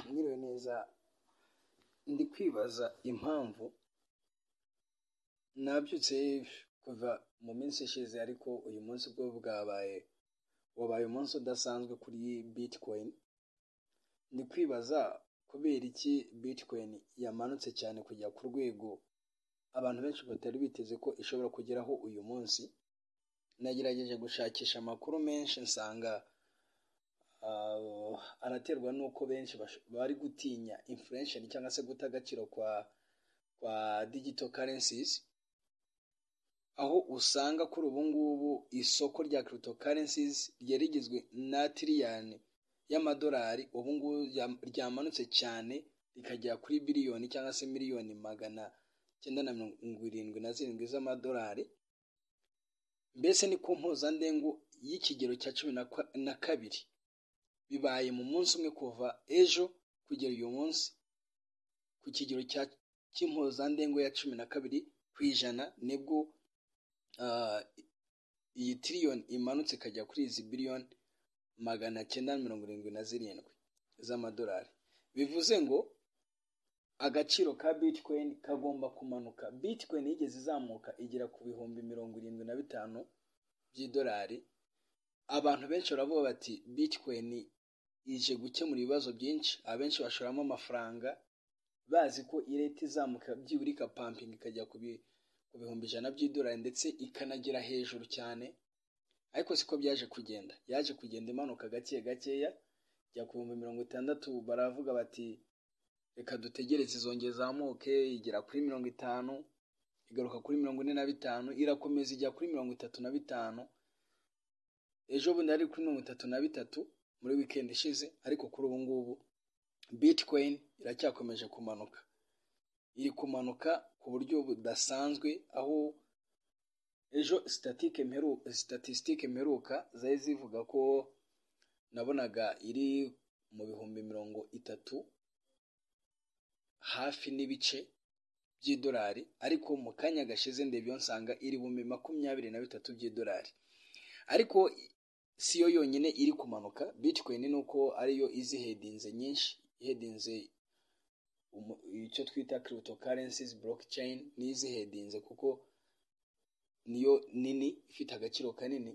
Mwiriwe neza ndi kwibaza impamvu nabyutse kuva mu minsi ishize ariko uyu munsi bwo bwabaye wabaye umunsi udasanzwe kuri bitcoin ndi kwibaza kubera iki bitcoin yamanutse cyane kujya ku rwego abantu benshi batari biteze ko ishobora kugeraho uyu munsi nagerageje gushakisha amakuru menshi nsanga ah, araterwa n'uko benshi bash- bari gutinya inflation cyangwa se guta agaciro kwa kwa digital currencies aho usanga kuri ubu ngubu isoko rya cryptocurrencies ryari rigizwe na tiriyani y'amadolari ubu ngubu rya- ryamanutse cyane rikagera kuri biliyoni cyangwa se miliyoni magana cyenda na mirongo irindwi na zirindwi z'amadolari mbese ni ku mpuzandengo y'ikigero cya cumi na kwa- na kabiri bibaye mu munsi umwe kuva ejo kugera uyu munsi ku kigero cya cy'impuzandengo ya cumi na kabiri ku ijana nibwo ah, iyi tiriyoni imanutse ikajya kuri izi biliyoni magana cyenda mirongo irindwi na zirindwi z'amadolari bivuze ngo agaciro ka bitcoin kagomba kumanuka bitcoin yigeze izamuka igera ku bihumbi mirongo irindwi na bitanu by'idolari abantu benshi baravuga bati bitcoin ije gukemura ibibazo byinshi abenshi bashoramo amafaranga bazi ko ireta izamuka byibura igapampinga ikajya ku bi- ku bihumbi ijana by'idolari ndetse ikanagera hejuru cyane ariko siko byaje kugenda yaje kugenda imanuka gake gakeya ijya ku bihumbi mirongo itandatu baravuga bati reka dutegereze izongera izamuke igera kuri mirongo itanu igaruka kuri mirongo ine na bitanu irakomeza ijya kuri mirongo itatu na bitanu ejo bundi yari kuri mirongo itatu na bitatu muri weekend ishize ariko kuri ubu ngubu bitcoin iracyakomeje kumanuka iri kumanuka ku buryo budasanzwe aho ejo sitatike mperu sitatistike mperuka zari zivuga ko nabonaga iri mu bihumbi mirongo itatu hafi n'ibice by'idolari ariko mu kanya gashize ndebyo nsanga iri bumbi makumyabiri na bitatu by'idolari ariko si yo yonyine iri kumanuka bitcoin ni uko ariyo izi hedinze nyinshi ihedinze umu- icyo twita cryptocurrencies blockchain n'izi hedinze kuko niyo nini ifite agaciro kanini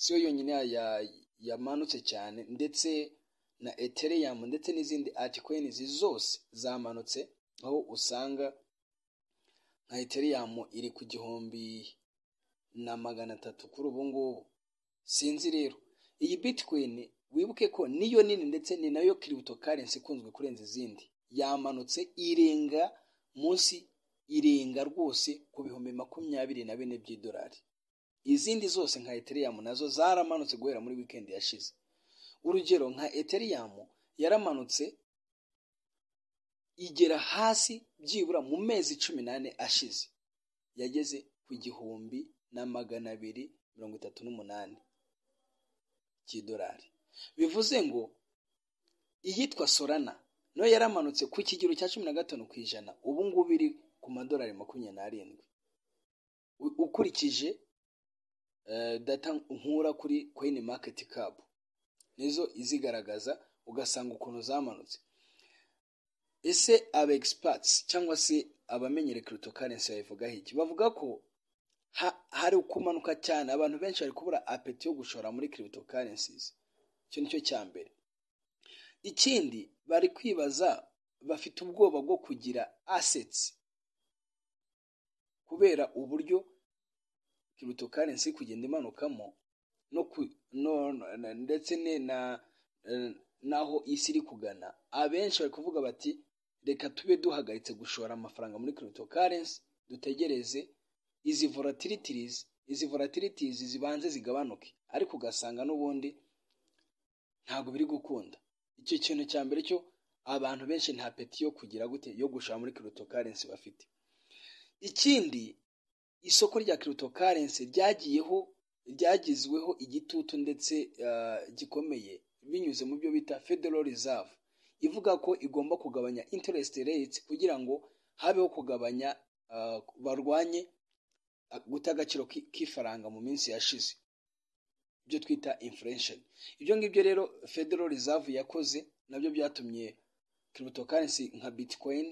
si yo yonyine ya- ya- yamanutse cyane ndetse na ethereum ndetse n'izindi altcoins zose zamanutse aho usanga nka ethereum iri ku gihumbi na magana atatu kuri ubu ngubu sinzi rero iyi bitcoin wibuke ko niyo nini ndetse ni nayo cryptocurrency ikunzwe kurenza izindi yamanutse irenga munsi irenga rwose ku bihumbi makumyabiri na bine by'idolari izindi zose nka ethereum nazo zaramanutse guhera muri weekend yashize urugero nka ethereum yaramanutse igera hasi byibura mu mezi cumi n'ane ashize yageze ku gihumbi na magana abiri mirongo itatu n'umunani cy'idolari bivuze ngo iyitwa solana nayo yaramanutse ku kigero cya cumi na gatanu ku ijana ubu ngubu iri ku madolari makumyabiri n'arindwi U- ukurikije eh, data nkura kuri coin market cap nizo izigaragaza ugasanga ukuntu zamanutse ese aba experts cyangwa se abamenyere cryptocurrency babivugaho iki bavuga ko ha- hari kumanuka cyane abantu benshi bari kubura apeti yo gushora muri cryptocurrencies icyo nicyo cya mbere ikindi bari kwibaza bafite ubwoba bwo kugira assets kubera uburyo cryptocurrency iri kugenda imanukamo no ku, no, no- na- ndetse ne na eh, n'aho isi iri kugana abenshi bari kuvuga bati reka tube duhagaritse gushora amafaranga muri cryptocurrency dutegereze izi volatilities izi volatilities zibanze zigabanuke ariko ugasanga n'ubundi ntabwo biri gukunda icyo kintu cya mbere cyo abantu benshi nta peti yo kugira gute yo gushora muri cryptocurrency bafite ikindi isoko rya cryptocurrency ryagiyeho ryagizweho igitutu ndetse ah, gikomeye binyuze mu byo bita federal reserve ivuga ko igomba kugabanya interest rates kugira ngo habeho kugabanya ah, barwanye guta agaciro k'ifaranga mu minsi yashize ibyo twita inflation ibyo ngibyo rero federal reserve yakoze nabyo byatumye cryptocurrency nka bitcoin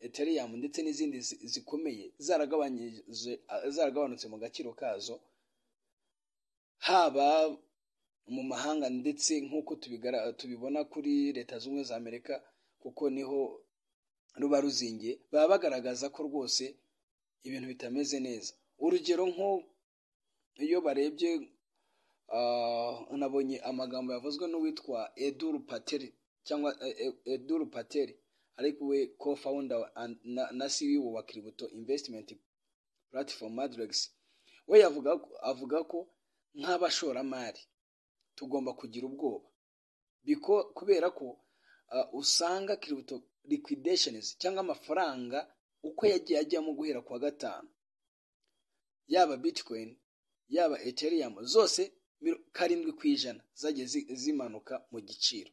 ethereum ndetse n'izindi zi- zikomeye zaragabanyije zaragabanutse mu gaciro kazo haba mu mahanga ndetse nk'uko tubigara- tubibona kuri leta z'ubumwe za amerika kuko niho ruba ruzingiye baba bagaragaza ko rwose ibintu bitameze neza urugero nko iyo barebye ah, nabonye amagambo yavuzwe n'uwitwa eduru pateri cyangwa eh, eh, eduru pateri ariko we co-founder and- na- na CEO wa Crypto Investment Platform Madrex we yavuga ko- avuga ko nk'abashoramari tugomba kugira ubwoba Biko- kubera ko ah, usanga crypto liquidations cyangwa amafaranga uko yagiye ajyamo guhera ku wa gatanu yaba bitcoin yaba ethereum zose miro- karindwi ku ijana zagiye zi- zimanuka mu giciro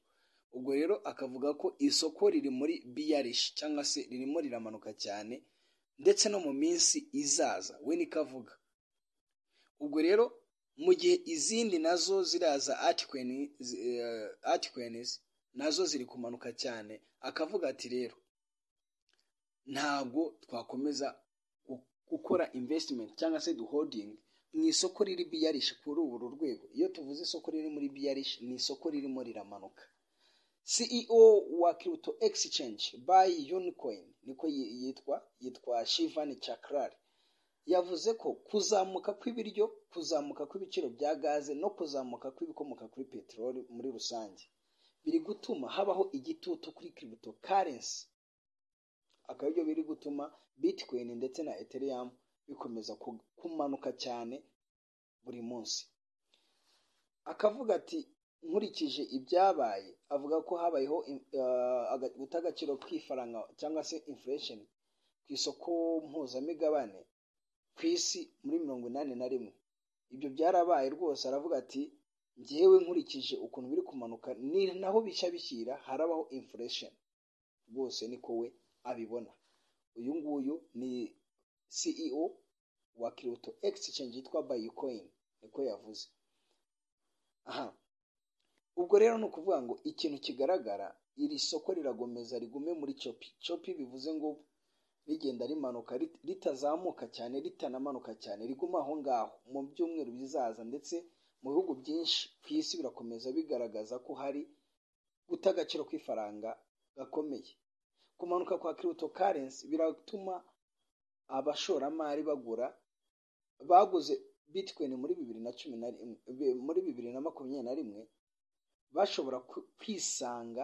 ubwo rero akavuga ko isoko riri muri bearish cyangwa se ririmo riramanuka cyane ndetse no mu minsi izaza we niko avuga ubwo rero mu gihe izindi nazo ziraza altcoin- zi- eh, altcoins nazo ziri kumanuka cyane akavuga ati rero ntabwo twakomeza gu- gukora investment cyangwa se duhoding mu isoko riri biyarishi kuri uru rwego iyo tuvuze isoko riri muri biyarishi ni isoko ririmo riramanuka CEO wa Crypto Exchange by Unicoin niko yi- yitwa yitwa Shivan Chakrari yavuze ko kuzamuka kw'ibiryo kuzamuka kw'ibiciro bya gaze no kuzamuka kw'ibikomoka kuri peteroli muri rusange biri gutuma habaho igitutu kuri cryptocurrency akaba ibyo biri gutuma bitcoin ndetse na ethereum bikomeza ku- kumanuka cyane buri munsi akavuga ati nkurikije ibyabaye avuga ko habayeho in- eh, aga- guta agaciro kw'ifaranga cyangwa se inflation ku isoko mpuzamigabane ku isi muri mirongo inani na rimwe ibyo byarabaye rwose aravuga ati njyewe nkurikije ukuntu biri kumanuka ni naho bishya bishyira harabaho inflation rwose niko we abibona uyu nguyu ni CEO wa Kyoto Exchange yitwa Bitcoin niko yavuze aha ubwo rero ni ukuvuga ngo ikintu kigaragara iri soko rirakomeza rigume muri chopi chopi bivuze ngo rigenda rimanuka rit- ritazamuka cyane ritanamanuka cyane riguma aho ngaho mu byumweru bizaza ndetse mu bihugu byinshi ku isi birakomeza bigaragaza ko hari guta agaciro kw'ifaranga gakomeye kumanuka kwa cryptocurrency biratuma abashoramari bagura baguze bitcoin muri bibiri na cumi na rimwe bi- muri bibiri na makumyabiri na rimwe bashobora ku- kwisanga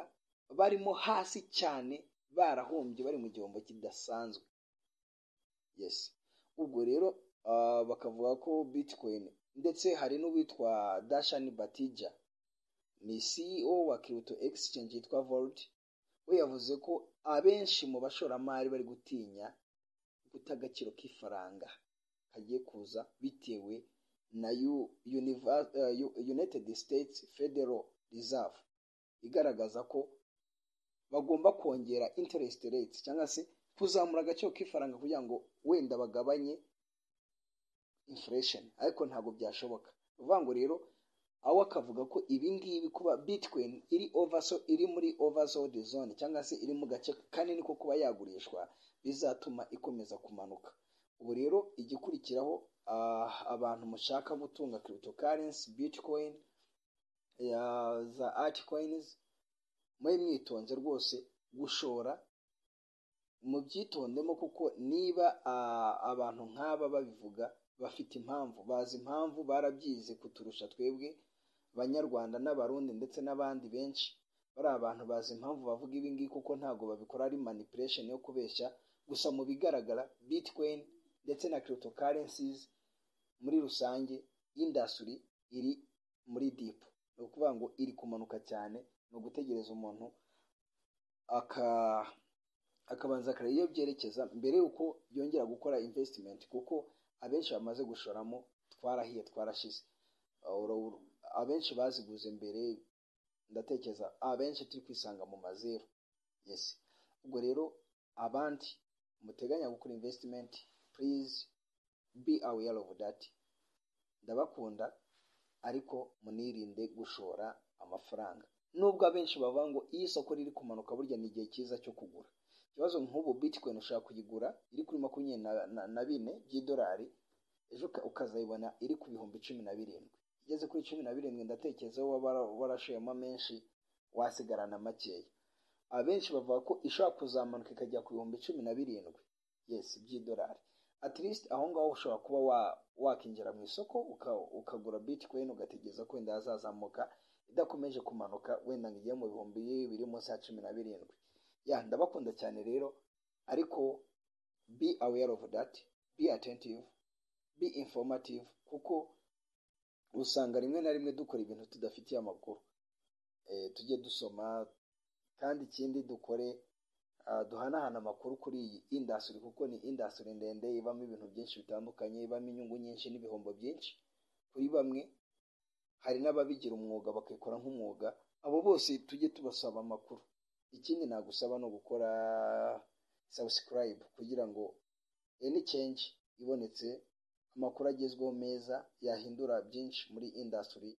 barimo hasi cyane barahombye bari mu gihombo kidasanzwe yes ubwo rero ah, bakavuga ko bitcoin ndetse hari n'uwitwa dashani batija ni ceo wa crypto exchange yitwa volt we yavuze ko abenshi mu bashoramari bari gutinya guta agaciro k'ifaranga kagiye kuza bitewe na U- Univa- eh, U- United States Federal Reserve igaragaza ko bagomba kongera interest rates cyangwa se kuzamura agaciro k'ifaranga kugira ngo wenda bagabanye inflation ariko ntabwo byashoboka ni ukuvuga ngo rero aho akavuga ko ibi ngibi kuba bitcoin iri overso iri muri oversold zone cyangwa se iri mu gace kanini ko kuba yagurishwa bizatuma ikomeza kumanuka ubu rero igikurikiraho ah, abantu mushaka gutunga cryptocurrency bitcoin ya za altcoins mube mwitonze rwose gushora mubyitondemo kuko niba ah, abantu nk'aba babivuga bafite impamvu bazi impamvu barabyize kuturusha twebwe abanyarwanda n'abarundi ndetse n'abandi benshi bari abantu bazi impamvu bavuga ibi ngibi kuko ntabwo babikora ari manipulation yo kubeshya gusa mu bigaragara bitcoin ndetse na cryptocurrencies muri rusange industry iri muri deep ni ukuvuga ngo iri kumanuka cyane ni ugutegereza umuntu aka akabanza akareba iyo byerekeza mbere y'uko yongera gukora investment kuko abenshi bamaze gushoramo twarahiye twarashize Uru- abenshi baziguze mbere ndatekereza abenshi turi kwisanga mu mazeru yes ubwo rero abandi muteganya gukora investment please be aware of that ndabakunda ariko munirinde gushora amafaranga nubwo abenshi bavuga ngo iyo isoko riri kumanuka burya ni igihe cyiza cyo kugura ikibazo nk'ubu bitcoin ushaka kuyigura iri kuri makumyabiri na bine by'idolari ejo ukazayibona iri ku bihumbi cumi na birindwi igeze kuri cumi na birindwi ndatekereza waba warashoyemo menshi wasigarana makeya abenshi bavuga ko ishobora kuzamuka ikajya ku bihumbi cumi na birindwi yesi by'idolari at least aho ngaho ushobora kuba wakinjira mu isoko ukagura bitcoin ugategereza ko wenda yazazamuka idakomeje kumanuka wenda ngo ijye mu bihumbi biri munsi ya cumi na birindwi ya ndabakunda cyane rero ariko be aware of that be attentive be informative kuko usanga rimwe na rimwe dukora ibintu tudafitiye amakuru tujye dusoma kandi ikindi dukore duhanahana amakuru kuri iyi indasitiri kuko ni indasitiri ndende ibamo ibintu byinshi bitandukanye ibamo inyungu nyinshi n'ibihombo byinshi kuri bamwe hari n'ababigira umwuga bakikora nk'umwuga abo bose tujye tubasaba amakuru ikindi nagusaba ni ugukora sabusikarayibu kugira ngo eni cenji ibonetse amakuru agezweho meza yahindura byinshi muri indasitiri